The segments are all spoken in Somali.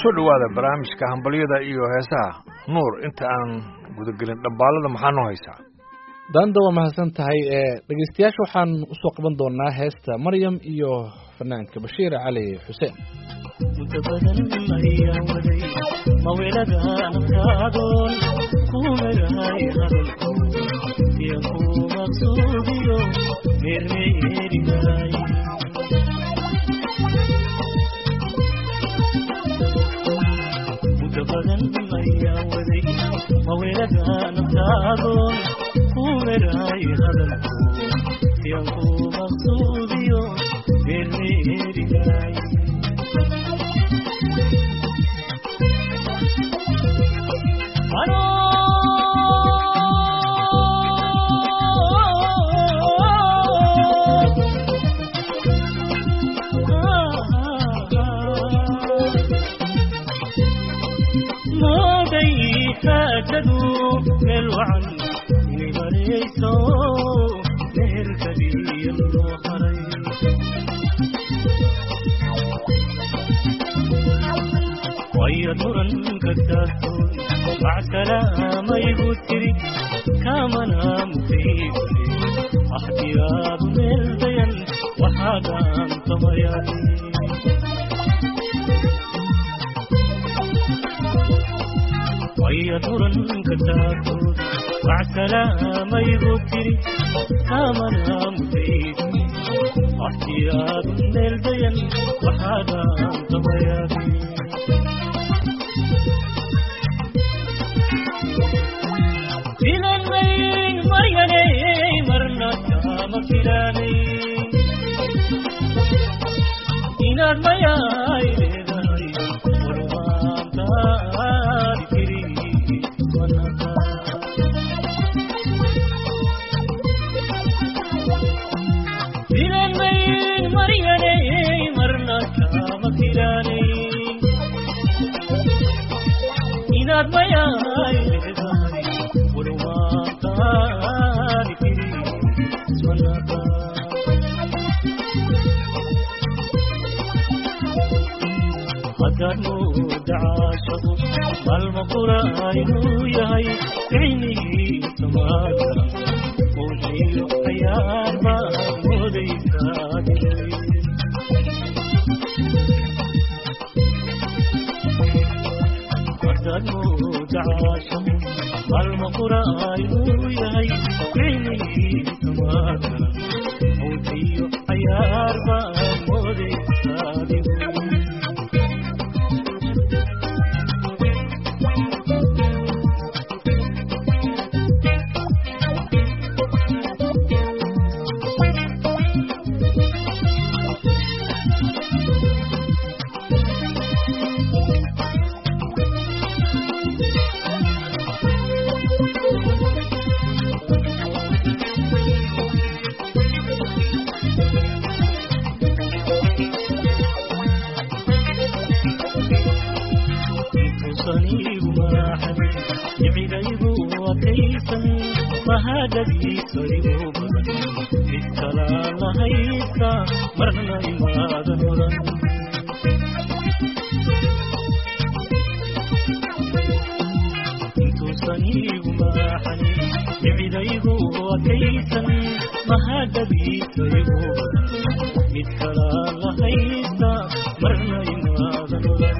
kusoo dhowaada barnaamijka hambalyada iyo heesaha nuur inta aan gudagelin dhambaalada maxaa noo haysaa daanda waa mahadsan tahay dhegeystayaasha waxaan usoo qaban doonaa heesta maryam iyo fanaanka bashiir cali xuseen inta badan ayaan waday mawelada naftaadoon ku merahay hadalku iyo ku maqsuudiyo meermeerigaay inta badan ayaan waday mawelada naftaadoon ku merahay hadalku iyo ku maqsuudiyo meermeerigaay mooday xaajadu meel wacan inay marayso meherkadiya loo haray waya muranka taagtoon macsalaamayigu tiri kaamana mufayibale axdiyaadu meel dayan waxaadaan tamayani waya muranka taagtoon macsalaamayigu tiri kaamana mufayibale axdiyaadu meel dayan waxaadaan tamayani filanay maryanay marna kama filanay inaad mayaay leedahay warmaantaadi tiri manaka filanay maryanay marna kama filanay inaad mayaay leedahay warmaantaadi tiri manaka haddaad mooda caashadu maalma qura inuu yahay cilmigii samaada muujiyo cayaar baad moodaysaa haddaad mooda caashadu maalma qura inuu yahay cilmigii samaada muujiyo cayaar baad moodaysaa saniigu maraaxaday jibcidaygu adkaysan mahadadiisa igu badan mid kalaa la haysta marna imaadan oran intuusan iigu maraaxaday jibcidaygu adkaysan mahadadiisa igu badan mid kalaa la haysta marna imaadan oran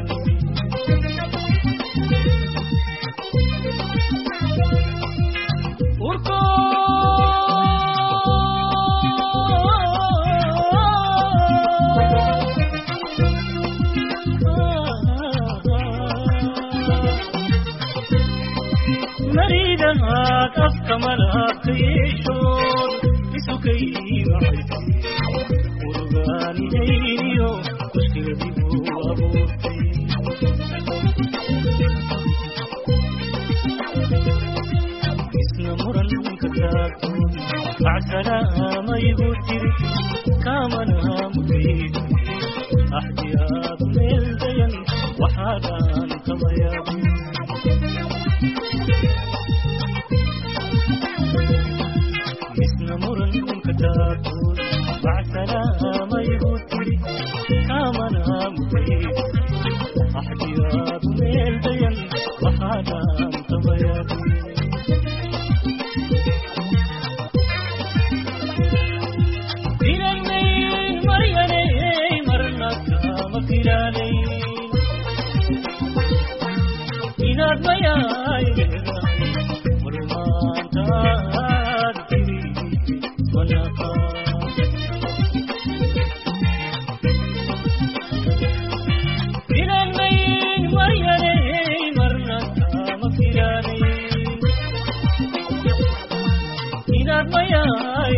maridahaad afka malaabka yeeshood isukayimacaysa urugaanihayniyo mushkiladigu abuurtay isna muranka taagtoon macsalaamayigu tiri kaamana mudayda axdiyaadu meel dayan waxaadaan kamayaabin isna muranka taagtoon macsalaamayigu tiri kaamana mudayda axdiyaadu mayaay marumaantaad tiri manaqa filanmayn maryanay marna kama filaanayn inaad mayaay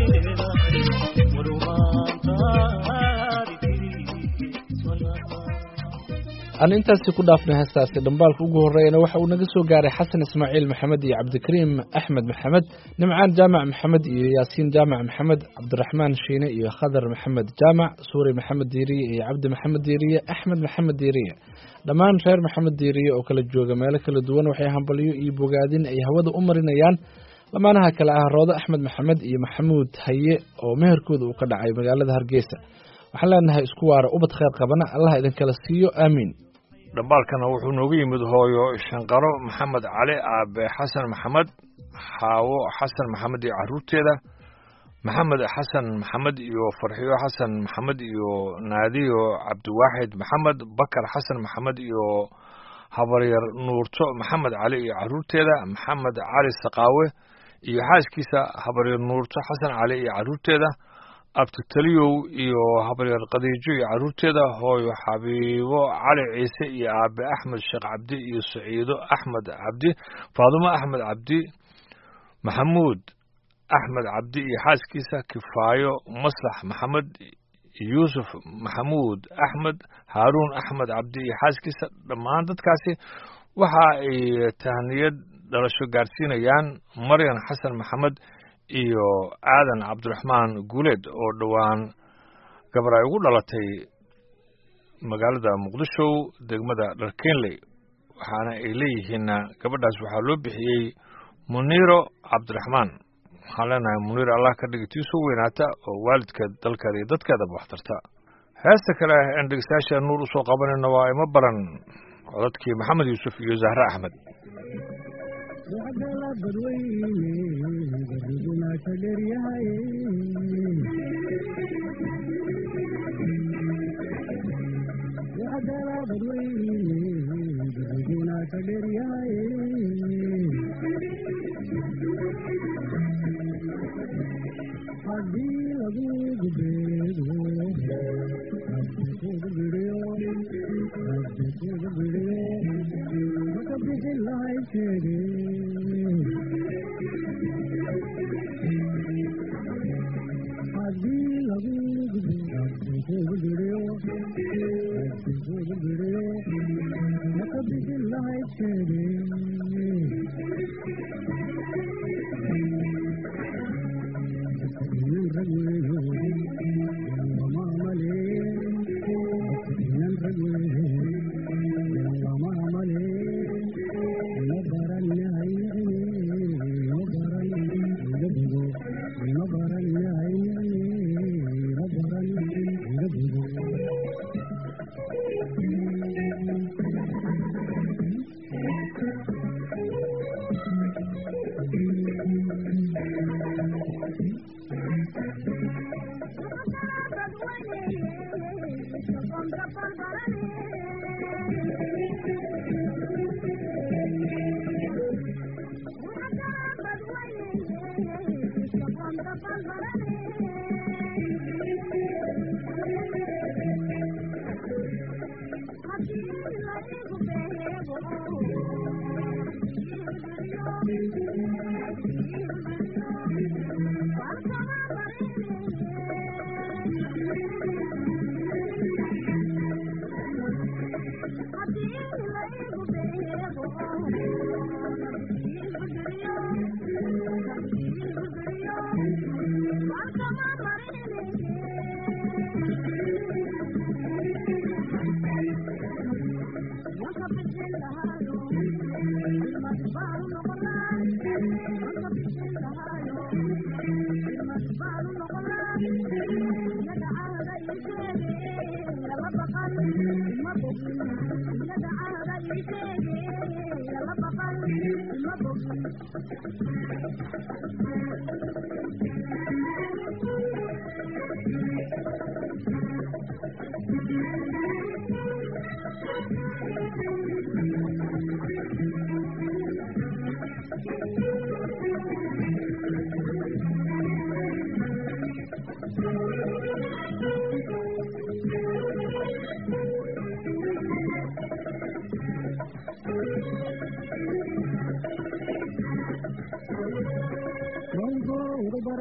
marumaantaad tiri manaqa aan intaasi ku dhaafnay heestaasi dhambaalka ugu horreeyana waxa uu naga soo gaaray xasan ismaaciil maxamed iyo cabdikariim axmed maxamed nimcaan jaamac maxamed iyo yaasiin jaamac maxamed cabdiraxmaan shiine iyo khadar maxamed jaamac suuri maxamed diiriye iyo cabdi maxamed diiriye axmed maxamed diiriye dhammaan reer maxamed diiriye oo kala jooga meelo kala duwan waxay hambalyo iyo bogaadin ay hawada u marinayaan lamaanaha kale ah roode axmed maxamed iyo maxamuud haye oo meherkooda uu ka dhacay magaalada hargeysa waxaan leenahay isku waara ubad kheyr qabana allah idinkala siiyo aamiin dhambaalkana wuxuu noogu yimid hooyo shanqaro maxamed cali aabe xasan maxamed xaawo xasan maxamed iyo caruurteeda maxamed xasan maxamed iyo farxiyo xasan maxamed iyo naadiyo cabdiwaaxid maxamed bakar xasan maxamed iyo habaryar nuurto maxamed cali iyo caruurteeda maxamed cali saqaawe iyo xaaskiisa habaryar nuurto xasan cali iyo caruurteeda abtitaliyow iyo habaryar khadiijo iyo caruurteeda hooyo xabiibo cali ciise iyo aabe axmed sheekh cabdi iyo saciido axmed cabdi faadumo axmed cabdi maxamuud axmed cabdi iyo xaaskiisa kifaayo maslax maxamed yuusuf maxamuud axmed haaruun axmed cabdi iyo xaaskiisa dhammaan dadkaasi waxa ay tahniyad dhalasho gaarsiinayaan maryan xasan maxamed iyo aadan cabdiraxmaan guuleed oo dhowaan gabar ay ugu dhalatay magaalada muqdisho degmada dharkenley waxaana ay leeyihiinna gabadhaas waxaa loo bixiyey muniiro cabdiraxmaan waxaan leenahay muniiro allah ka dhigi tii soo weynaata oo waalidkeed dalkeeda iyo dadkeedaba waxtarta heesta kale aan dhegeystayaasha nuur usoo qabanayno waa ima baran codadkii maxamed yuusuf iyo zahre axmed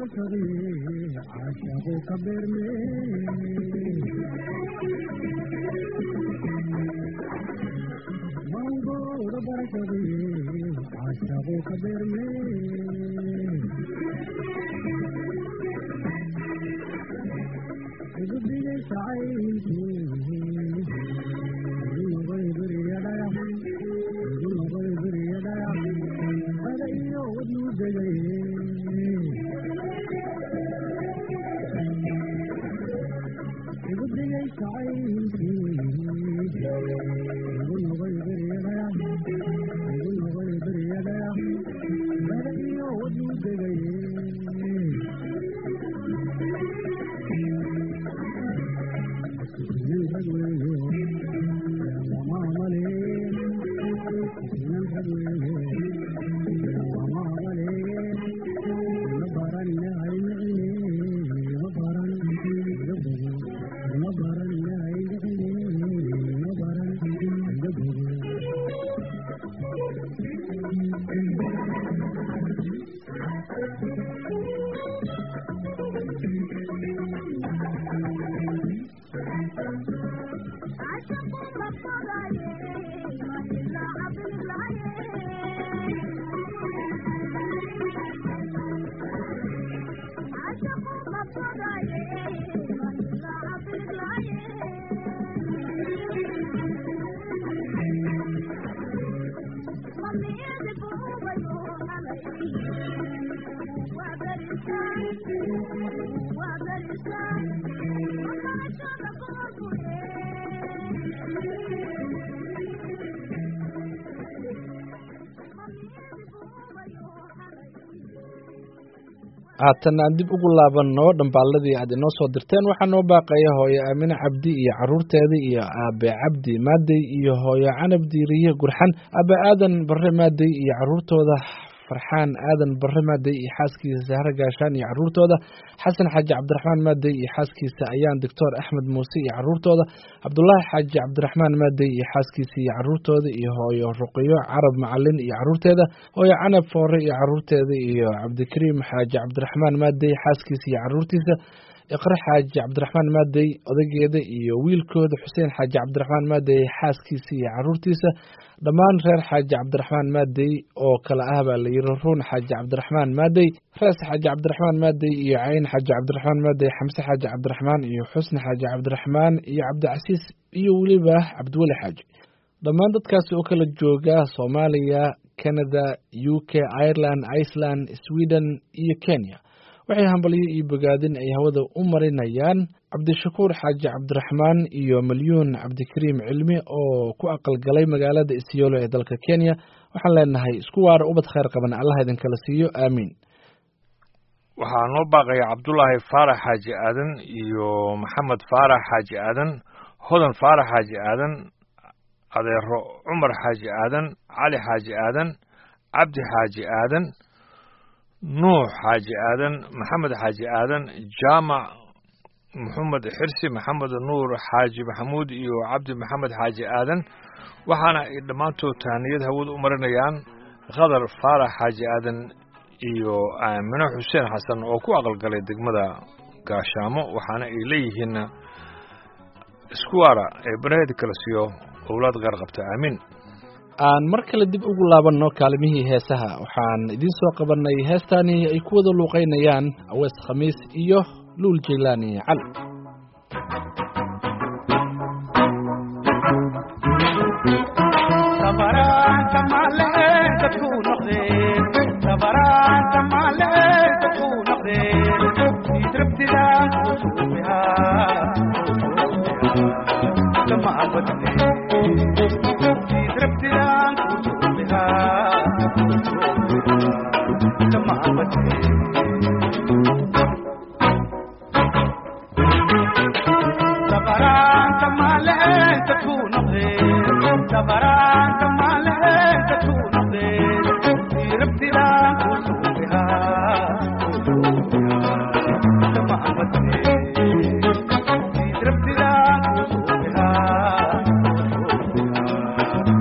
haatan aan dib ugu laabanno dhambaaladii aad inoo soo dirteen waxaa noo baaqaya hooyo aamine cabdi iyo caruurteeda iyo aabe cabdi maadey iyo hooyo canab diiriye gurxan aabe aadan bare maadey iyo caruurtooda farxaan aadan bare maadey iyo xaaskiisa sahre gaashaan iyo caruurtooda xasan xaaji cabdiraxmaan maadey iyo xaaskiisa ayaan doctor axmed muuse iyo caruurtooda cabdulaahi xaaji cabdiraxmaan maadey iyo xaaskiisa iyo caruurtooda iyo hooyo ruqiyo carab macalin iyo caruurteeda hooyo canab foore iyo caruurteeda iyo cabdikariim xaaji cabdiraxmaan maadey xaaskiisa iyo caruurtiisa iqre xaaji cabdiraxmaan maadey odageeda iyo wiilkooda xuseen xaaji cabdiraxmaan maadey xaaskiisa iyo caruurtiisa dhammaan reer xaaji cabdiraxmaan maadey oo kale ah baa la yiri ruun xaaji cabdiraxmaan maadey rees xaaji cabdiraxmaan maadey iyo cayn xaaji cabdiraxmaan maadey xamse xaaji cabdiraxmaan iyo xusni xaaji cabdiraxmaan iyo cabdicasiis iyo weliba cabdiweli xaaji dhammaan dadkaasi oo kala jooga soomaaliya canada u k ireland iceland sweden iyo kenya waxay hambalyo iyo bogaadin ay hawada u marinayaan cabdishakuur xaaji cabdiraxmaan iyo malyuun cabdikariim cilmi oo ku aqalgalay magaalada isyolo ee dalka kenya waxaan leenahay isku waara ubad khayr qaban allah idinkala siiyo aamiin waxaa noo baaqaya cabdulaahi faarax xaaji aadan iyo maxamed faarax xaaji aadan hodan faarax xaaji aadan adeero cumar xaaji aadan cali xaaji aadan cabdi xaaji aadan nuux xaaji aadan maxamed xaaji aadan jaamac maxamed xirsi maxamed nuur xaaji maxamuud iyo cabdi maxamed xaaji aadan waxaana ay dhammaantood tahaniyad hawada u marinayaan khadar faarax xaaji aadan iyo aamino xuseen xasan oo ku aqalgalay degmada gaashaamo waxaana ay leeyihiin iskuwaara ee banaheeda kala siiyo owlaad qaar qabta aamiin aan mar kale dib ugu laabanno kaalimihii heesaha waxaan idiin soo qabanay heestaani ay ku wada luuqaynayaan awees khamiis iyo luul jaylaani cali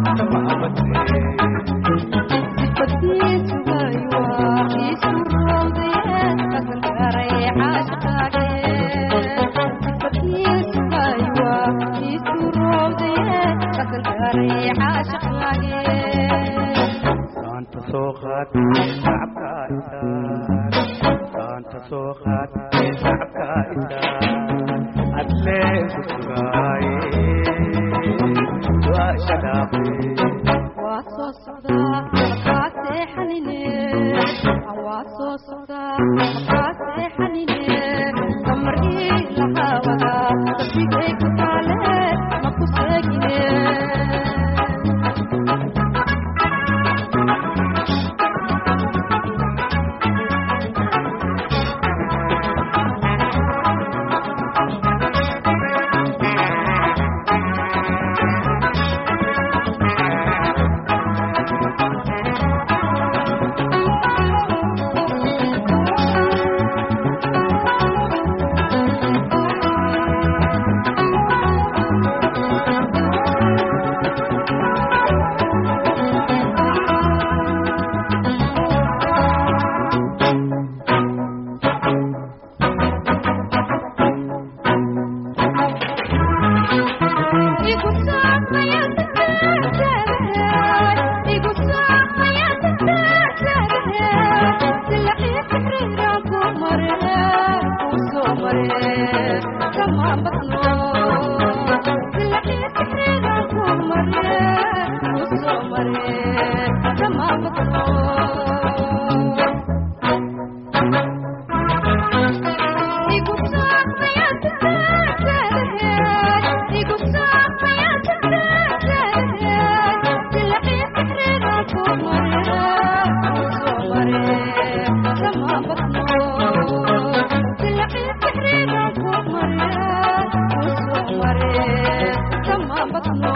Thank you. haray caashiqaage saanta soo qaad shacabka isaar saanta soo qaad shacabka isaar adlee ku sugaaye waa shadaaqe waa soo socdaa kaa seexanine waa soo socdaa kaa seexanine kamar ii lahaawada qalbigay ku taale ma ku seegine igu saamaya igu saamaya silaqii fikriga ku mare ku soo mare kama badno silaqii fikriga ku mare ku soo mare kama badno igu saamaya igu saamaya silaqii fikriga ku mare ku soo mare kama badno silaqii fikriga ku mare ku soo mare kama badno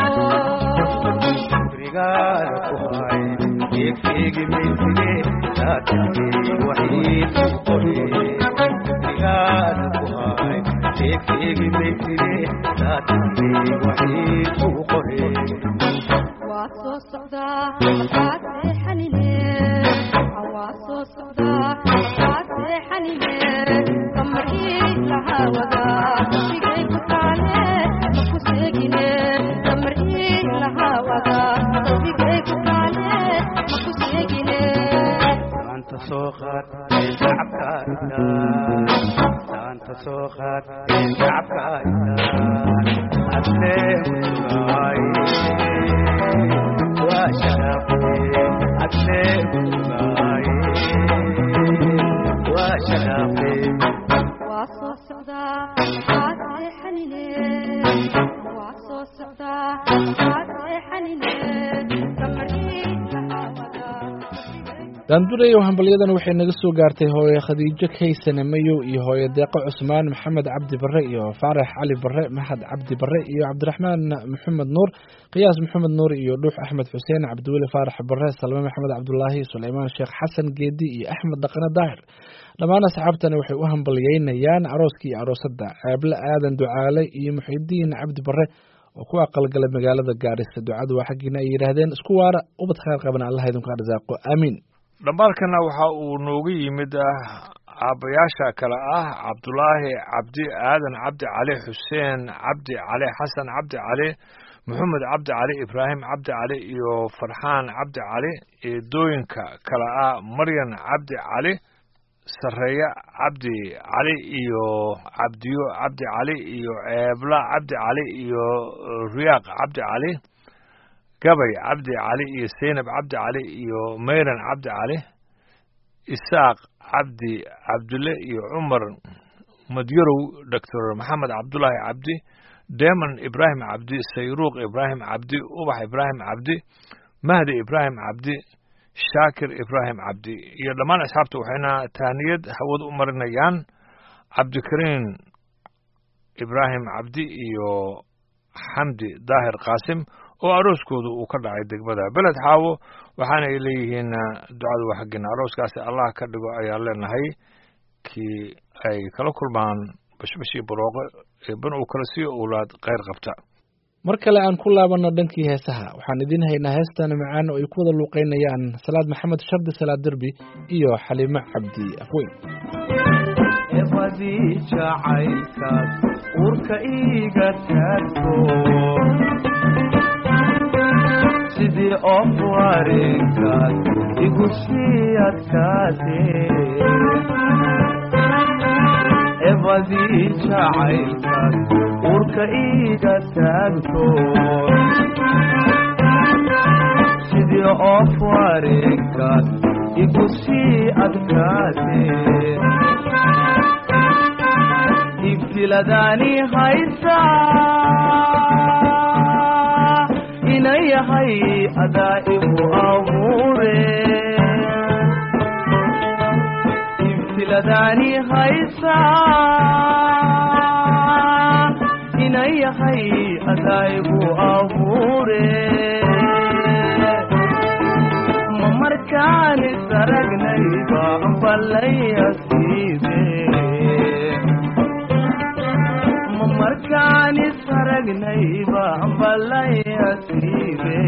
rigaala ku hay geegseegi mayside saatagey waxiid ku qore rigaala ku hay geegseegi mayside saatagey waxiid ku qore waa soo socdaa kaa seexanine waa soo socdaa kaa seexanine kamarkii lahaawada qalbigay ku taale ma ku seegine kamarkii lahaawada qalbigay ku taale ma ku seegine saanta soo qaad shacabka isaar saanta soo qaad shacabka isaar adlee ku sugaaye waa shadaaqe adlee ku sugaaye waa shadaaqe waa soo socdaa kaa seexanine waa soo socdaa kaa seexanine kamarkii lahaawada daandureyow hambalyadan waxay naga soo gaartay hooye khadiijo kaysane mayow iyo hooye deeqo cusmaan maxamed cabdi barre iyo faarax cali barre maxad cabdi barre iyo cabdiraxmaan maxamed nuur qiyaas maxamed nuur iyo dhuux axmed xuseen cabdiweli faarax barre salme maxamed cabdulaahi suleymaan sheekh xasan geedi iyo axmed dhaqane daahir dhammaan asxaabtani waxay u hambalyeynayaan arooskii iyo aroosadda ceeble aadan ducaale iyo muxidiin cabdi barre oo ku aqalgalay magaalada gaarisa ducadu waa xaggiina ay yidhaahdeen isku waara ubad khayr qabana allah idinku arsaaqo aamiin dhambaalkana waxa uu noogu yimid ah aabbayaasha kale ah cabdulaahi cabdi aadan cabdi cali xuseen cabdi cali xasan cabdi cali maxamed cabdi cali ibraahim cabdi cali iyo farxaan cabdi cali eedooyinka kale ah maryan cabdi cali sareeya cabdi cali iyo cabdiyo cabdi cali iyo ceebla cabdi cali iyo riyaaq cabdi cali gabay cabdi cali iyo seynab cabdi cali iyo mayran cabdi cali isaaq cabdi cabdille iyo cumar madyarow doctor maxamed cabdulaahi cabdi deman ibraahim cabdi sayruuq ibraahim cabdi ubax ibraahim cabdi mahdi ibraahim cabdi shaakir ibraahim cabdi iyo dhammaan asxaabta waxayna taaniyad hawad u marinayaan cabdikariin ibraahim cabdi iyo xamdi daahir qaasim oo arooskooda uu ka dhacay degmada beled xaawo waxaana ay leeyihiin ducadu waa xaggeena arooskaasi allah ka dhigo ayaan leenahay kii ay kala kulmaan bashbashii barooqo eeban uu kala siiyo owlaad kheyr qabta mar kale aan ku laabanno dhankii heesaha waxaan idiin haynaa heestan macaan oo ay ku wada luuqeynayaan salaad maxamed shardi salaad derbi iyo xaliimo cabdi afweyn eebadii jacaylkaas uurka iiga taagto of wareegkaad igu sii adkaatee ebadii jacaylkaad uurka iiga taagto sidii of wareegkaad igu sii adkaatee ibtiladaani haysaa ina yahay adaa igu abuure ibtiladaani haysaa ina yahay adaa igu abuure ma markaan isaragnayba ballayasiibe ma markaan isaragnayba ballayasiibe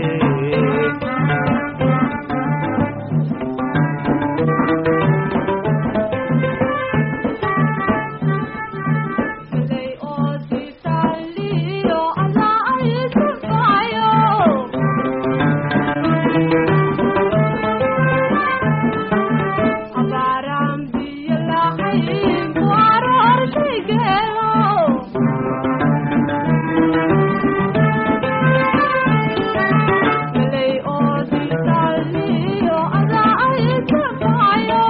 Silay oo sitaliyo alla ay surfayo Abaram biyo lahayn ku aroor shaygeelo Silay oo sitaliyo alla ay surfayo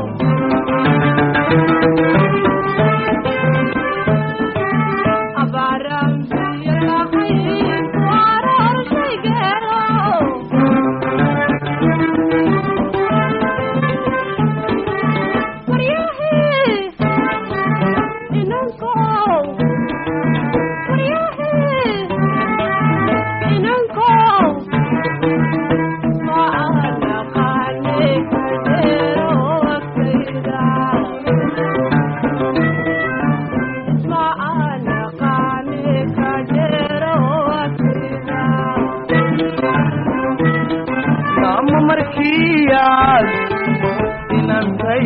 Abaram biyo lahayn ku aroor shaygeelo Waryahee inankow Waryahee inankow ma anaqaane kadeero waftayda ma anaqaane kadeero waftayda ama markiyaad inantay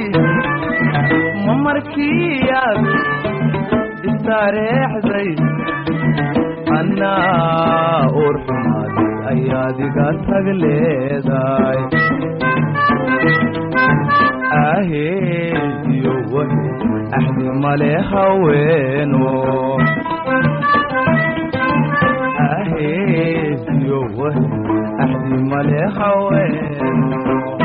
ma markiyaad istareexday annaa urxumaaday ayaad iga tag leedahay aheediyo wahe axdi male haweeno aheediyo wahe axdi male haweeno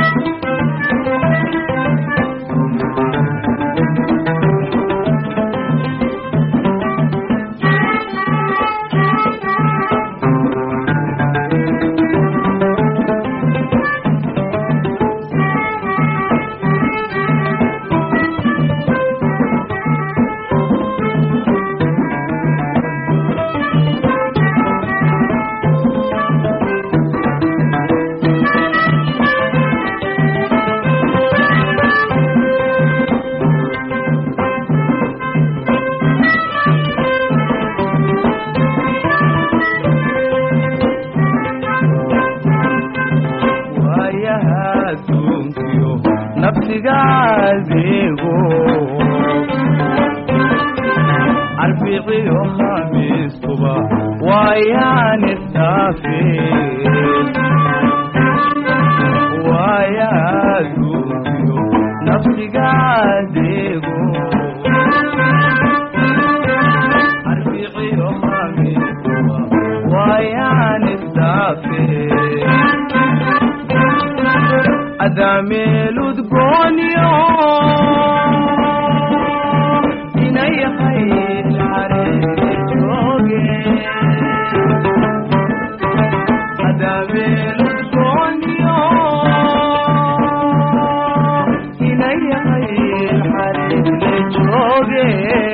waayaha adduunkiyo nafsiga adeego arbiciyo khamiistuba waayaan isdhaafe waayaha adduunkiyo nafsiga adeego arbiciyo khamiistuba waayaan isdhaafe adameeludgoonyo inayahay xareejooge adameeludgoonyo inayahay xareejooge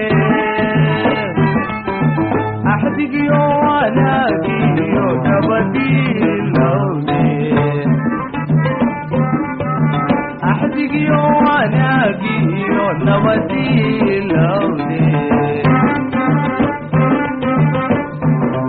axdigiyo wanaagiyo nabadiilowde axdigiyo wanaagiyo nabadiilowde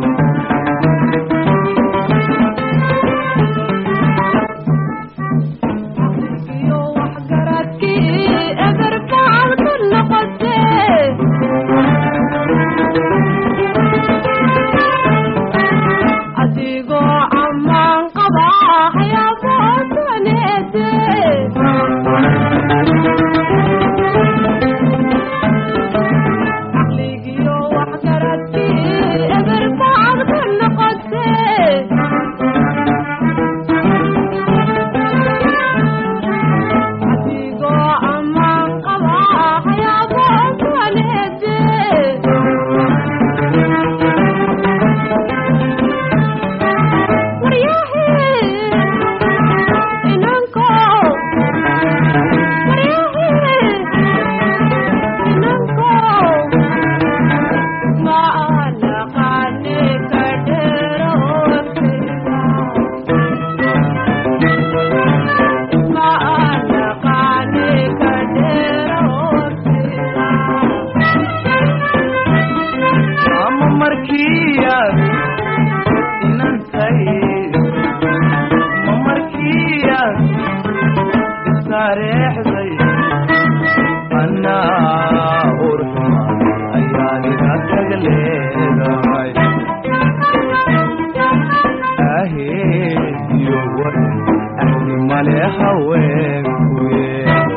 ahediyo war ahdi male haweenkuye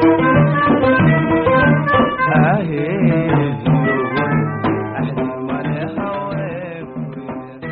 ahediyo war ahdi male haweenkuye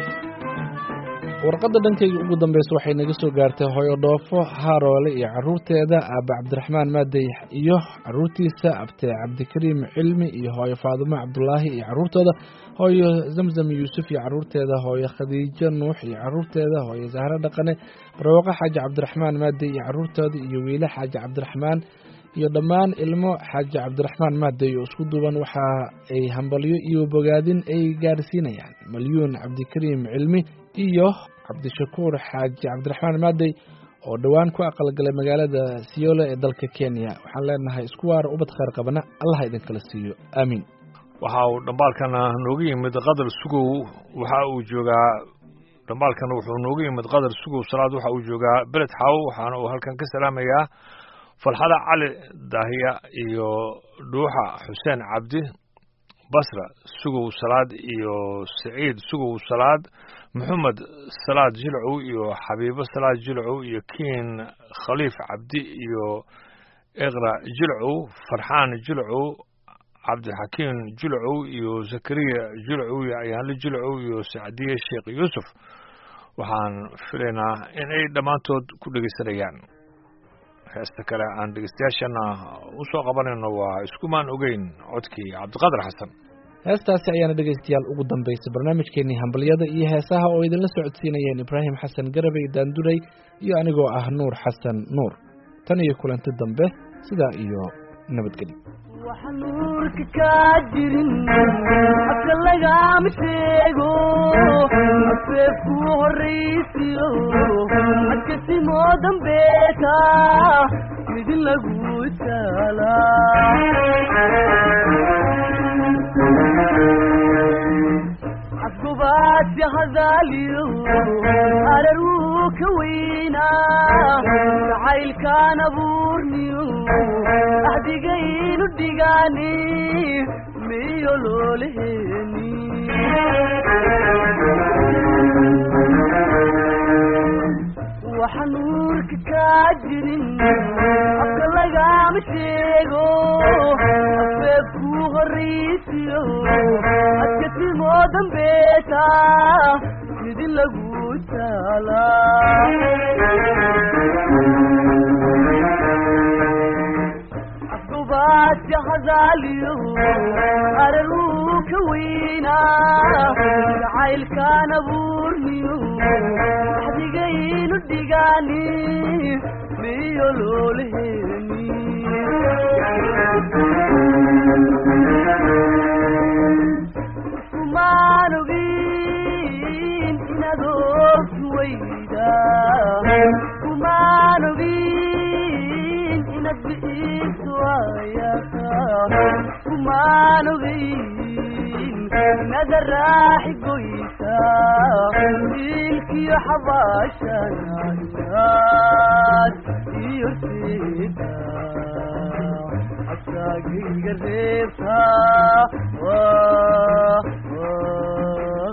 warqadda dhankayga ugu dambeysa waxay naga soo gaartay hooyo dhoofo haaroole iyo caruurteeda aabe cabdiraxmaan maadey iyo caruurtiisa abte cabdikariim cilmi iyo hooyo faadumo cabdulaahi iyo caruurtooda hooyo zamzam yuusuf iyo caruurteeda hooyo khadiijo nuux iyo caruurteeda hooyo zahro dhaqane barwaaqo xaaji cabdiraxmaan maadey iyo caruurtooda iyo wiile xaaji cabdiraxmaan iyo dhammaan ilmo xaaji cabdiraxmaan maadey oo isku duuban waxa ay hambalyo iyo bogaadin ay gaarsiinayaan malyuun cabdikariim cilmi iyo cabdishakuur xaaji cabdiraxmaan maadey oo dhowaan ku aqalgalay magaalada siyoole ee dalka kenya waxaan leenahay isku waara ubad khayr qabana allah idinkala siiyo aamiin waxa uu dhambaalkana nooga yimid qadar sugow waxa uu joogaa dhambaalkana wuxuu nooga yimid qadar sugow salaad waxa uu joogaa beled xaawo waxaana uu halkan ka salaamayaa farxada cali daahiya iyo dhuuxa xuseen cabdi basra sugow salaad iyo saciid sugow salaad maxamed salaad jilcow iyo xabiibo salaad jilcow iyo kiin khaliif cabdi iyo iqra jilcow farxaan jilcow cabdixakiim jilcow iyo zakariya jilcow iyo ayaanle jilcow iyo sacdiye sheekh yuusuf waxaan filaynaa in ay dhammaantood ku dhegeysanayaan heesta kale aan dhegeystayaashana u soo qabanayno waa iskumaan ogeyn codkii cabdiqaadir xasan heestaasi ayaana dhegaystayaal ugu dambeysay barnaamijkeenii hambalyada iyo heesaha oo idinla socodsiinayeen ibraahim xasan garabey daanduray iyo anigoo ah nuur xasan nuur tan iyo kulanti dambe sidaa iyo nabadgelyo wax nuurka kaa jirin afka lagama sheego afeefku horraysiyo adkasimoo dambeeta midin lagu taalaa afgobaadsi hadaaliyo arar wuu ka weynaa jacaylkaan abuurniyo ahdigaynu dhigaani miyo loolaheeni waxa nuurka kaa jirin afka lagama sheego afeefku horraysiyo adkasimoo dambeeta midin lagu taalaa afgobaadsi hadaaliyo arar wuu ka weynaa jacaylkaan abuurniyo axdigaynu dhigaani miyo loolaheeni kumaan ogin inaad ogtu weyda kumaan ogin inaad bi'iisu ayaka kumaan ogin inaad raaxi goysa ilkiyo xabaashana inaad iyo sida asagayga reebta Wah, wah.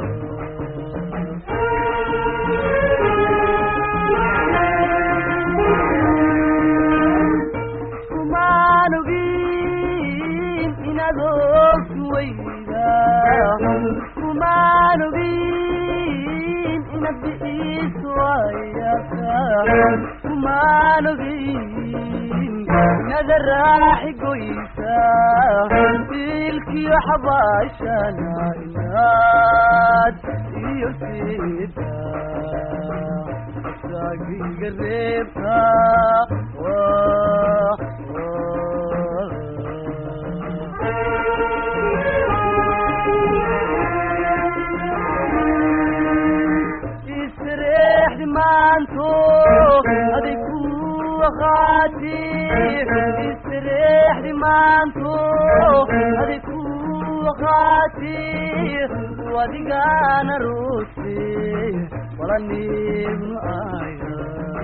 kumaan ogin inaad ogtu weyda kumaan ogin inaad bi'iisu ayaka kumaan ogin inaad raaxi goysa ilkiyo xabaashana inaad iyo sida asagayga reebta Wah, wah. isreexdi maanto aday ku waqaati isreexdi maanto aday ku waqaati wadigana roose walanibnu aya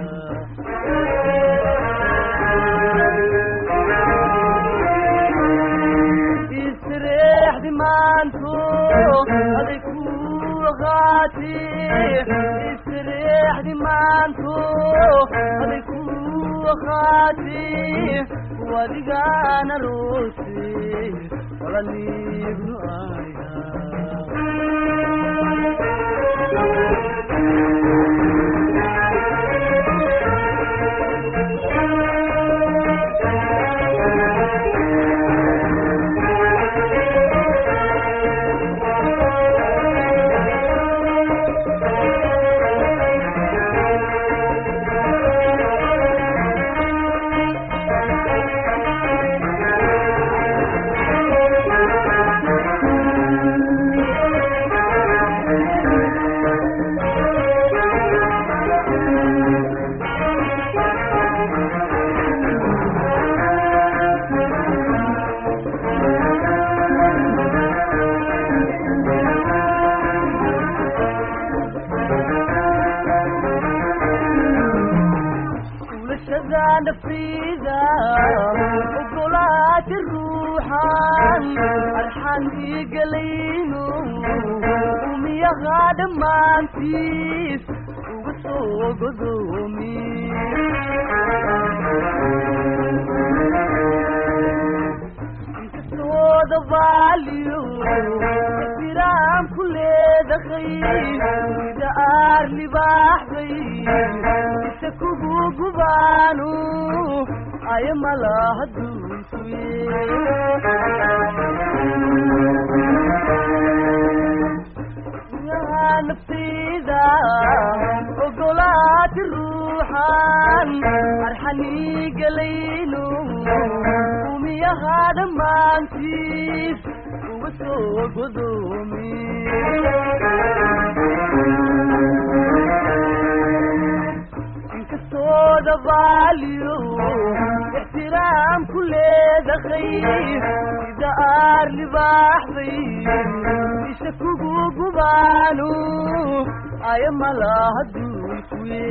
isreexdi maanto aday ku waqaati isreexdi dhimaanto aday ku qaati wadigaana roose walaniibnu aya ولشذا نفيذا وقولات الروحان الحان يقلينو وميا غادم ما انتيس وقصو قدومي inkastoo dabaaliyo jiraan ku leedahay sida aar libaaxday isa kugu gubaanu aya malaha duunsuye naftayda ogolaati ruuxan arxanii galayno umiyaha dhammaantiis uga soo godoomi inkastoo dabaaliyo ixtiraam ku leedahay sida aar libaaxday isha kugu gubaanu aya malaha duulkuye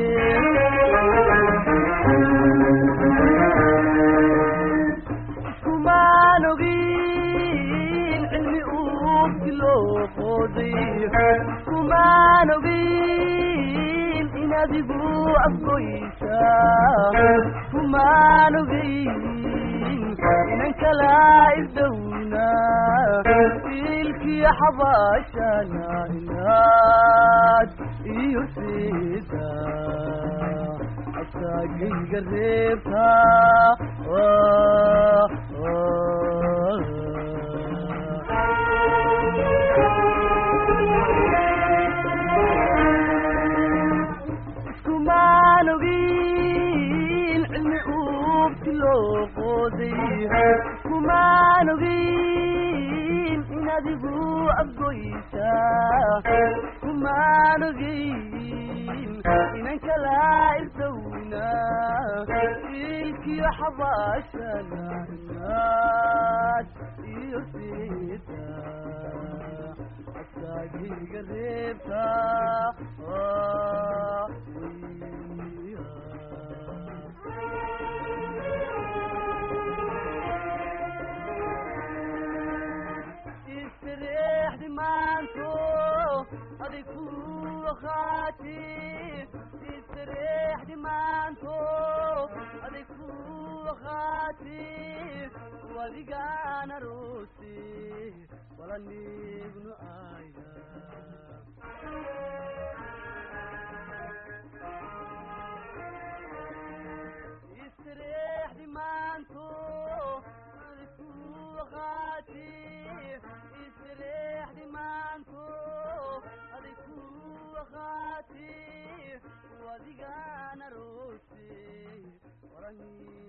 iskumaan ogin cilmi uugti loo qooday iskumaan ogin in adigu afgoysa iskumaan ogin inan kala isdowna ilkiya xabaashana inaad iyo sida asagayga reebta iskumaan ogin cilmi uugti loo qooday iskumaan ogin in adigu afgoysa iskumaan ogin inan kala isdowna ilkiyo xabaashana inaad iyo sida asagayga reebta istireexdi maanto aday ku qaati istireexdi maanto aday ku qaati wadigaana roose walanibnu aya istireexdi maanto aday ku qaati istireexdi maanto aday ku qaati wadigaana roose walanibnu